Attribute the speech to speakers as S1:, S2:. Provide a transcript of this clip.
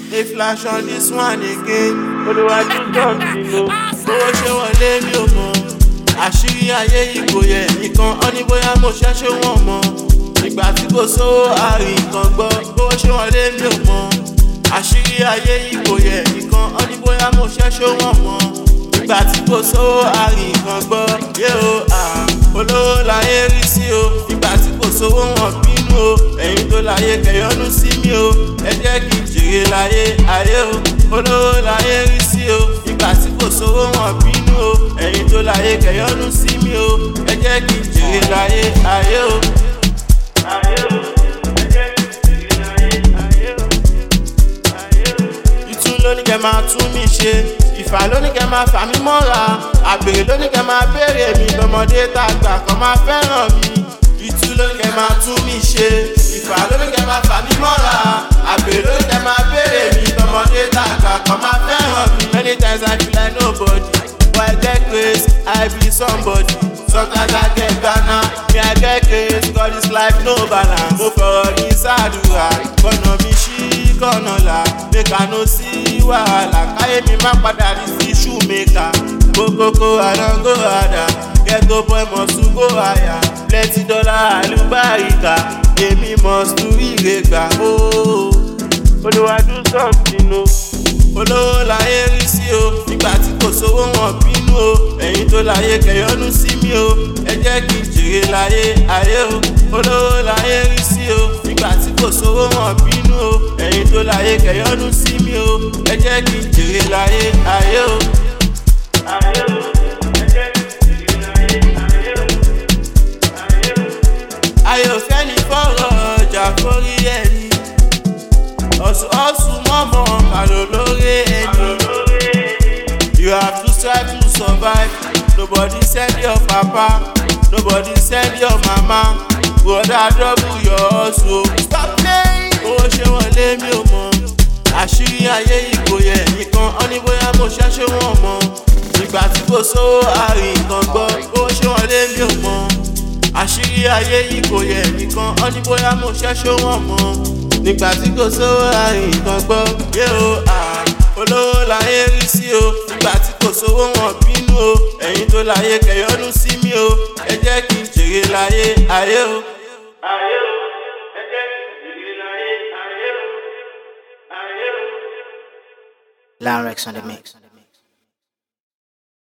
S1: A flash on this one again. Olùwàjú something o. Owó ṣé wọlé mi ò mọ̀. Àṣírí ayé ìgò yẹ nìkan ọ́ ní bóyá mo ṣẹ́ṣẹ́ wọ̀n mọ́. Ìgbà tí kò sówó àárín kan gbọ́. Owó ṣé wọlé mi ò mọ̀. Àṣírí ayé ìgò yẹ nìkan ọ́ ní bóyá mo ṣẹ́ṣẹ́ wọ̀n mọ́. Ìgbà tí kò sówó àárín kan gbọ́. Yé o, ah, olówó láyé rí sí o. Ìgbà tí kò sówó wọn bínú o. Ẹ̀yin tó láyé kẹ̀yọ́nú sí mi o. Ẹ jẹ́ kí n jèrè láyé ayé o. Olówó láyé rí sí o. Ìgbà tí kò sówó wọn bínú o. Ẹ̀yin tó láyé kẹ̀yọ́nú sí mi o. Ẹ jẹ́ kí n jèrè láyé ayé o. Ayé o. Ẹ jẹ́ kí n jèrè láyé ayé o. Ayé o. Ìtú ló ní kẹ́ máa tún mi ṣe. Ìfà ló ní kẹ́ máa fà mí mọ́ra. Àbèrè ló ní kẹ́ máa béèrè mi. Lọ́mọdé tàgbà kan máa fẹ́ràn mi. Ìtú ló ní kẹ́ máa tún mi ṣe. Ìfà ló ní kẹ́ máa fà mí mọ́ra. Àbèrè ló ní kẹ́ máa béèrè mi. Lọ́mọdé tàgbà kan máa fẹ́ràn mi. Many times I feel like nobody. But I get grace, I be somebody. Sometimes I get Ghana, me I get grace, cause this life no balance. Mo fọ̀rọ̀ ní sàdúrà, kọ̀nà mi ṣí kọ̀nà là. Make I no sí wàhálà, káyé mi má padà rí sí shoemaker. Kókókó àdángó àdá, ghetto boy must to go higher. Plenty dollar àlùbáríkà, èmi must to ire gbà. Olúwadú something o. Olówó láyé rí sí o, nígbà tí kò sówó wọn bínú o. Ẹ̀yin tó láyé kẹ̀yọ́nú sí mi o, ẹ jẹ́ kí n jèrè láyé ayé o. Olówó láyé rí sí o, nígbà tí kò sówó wọn bínú o. Ẹ̀yin tó láyé kẹ̀yọ́nú sí mi o, ẹ jẹ́ kí n jèrè láyé ayé o. Ayé o, ẹ jẹ́ kí n jèrè láyé ayé o. Ayé o. Ayé ò fẹ́ ní fọ́rọ̀ ọjà forí ẹni. Ọ̀sùn ọ̀sùn mọ́mọ́ kàlò lórí ẹni. You have to strive to survive. Nobody send your papa, nobody send your mama. Brother double your hustle. Stop playing. Owó ṣé wọlé mi ò mọ̀. Àṣírí ayé ìgò yẹ nìkan ọ́ ní bóyá mo ṣẹ́ṣẹ́ wọ̀n mọ́. Ìgbà tí kò sówó àárín kan gbọ́. Owó ṣé wọlé mi ò mọ̀. Àṣírí ayé ìgò yẹ nìkan ọ́ ní bóyá mo ṣẹ́ṣẹ́ wọ̀n mọ́. Nígbà tí kò sówó àárín kan gbọ́. Yé o, ah, olówó láyé rí sí o. Nígbà tí kò sówó wọn bínú o. Ẹ̀yin tó láyé kẹ̀yọ́nú sí mi o. Ẹ jẹ́ kí n jèrè láyé ayé o. Ayé o, ẹ jẹ́ kí n jèrè láyé ayé o. Ayé o.
S2: Larynx on the mix.